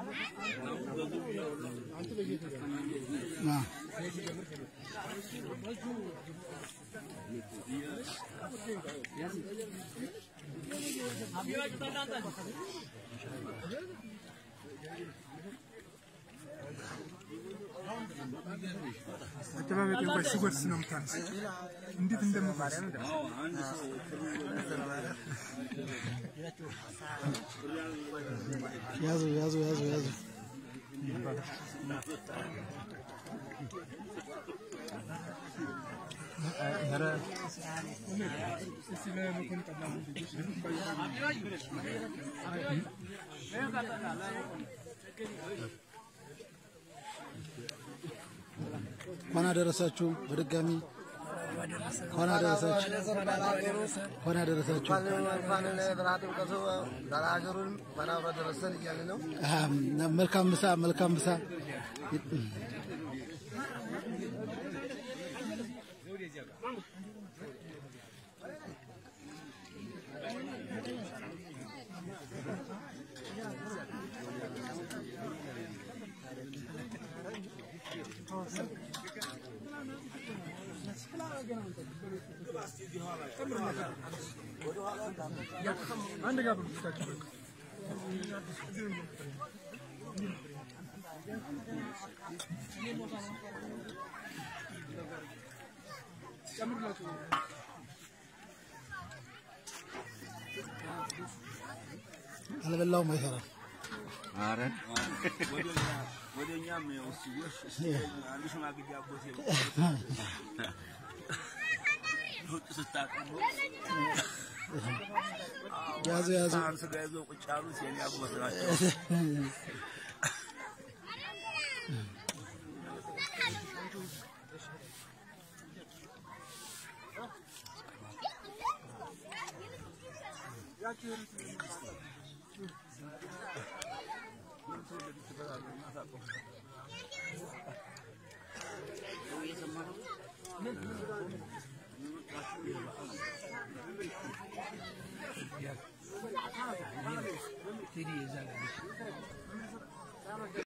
አዎ። አጠባበቅ እንኳን ሲጎርስ ነው የምታነሳው። እንዴት እንደምጎርስ ያዙ ያዙ ያዙ ያዙ። እንኳን አደረሳችሁ በድጋሚ እንኳን አደረሳችሁ እንኳን አደረሳችሁ። እንኳን ለብርሃነ ጥምቀቱ ለሀገሩን እንኳን አብሮ ደረሰን እያለ ነው። አም፣ መልካም ምሳ መልካም ምሳ። አንድ ጋር ብቻችሁ በቃ አልበላውም አይሰራም። ኧረ ወደ እኛም ያው እሱ አንድ ሽማግሌ አጎቴ ውጭ ስታቀሙ ያዙ ያዙ። ሳህን ስጋ ይዘው ቁጭ ያሉት የኔ አጎት ናቸው።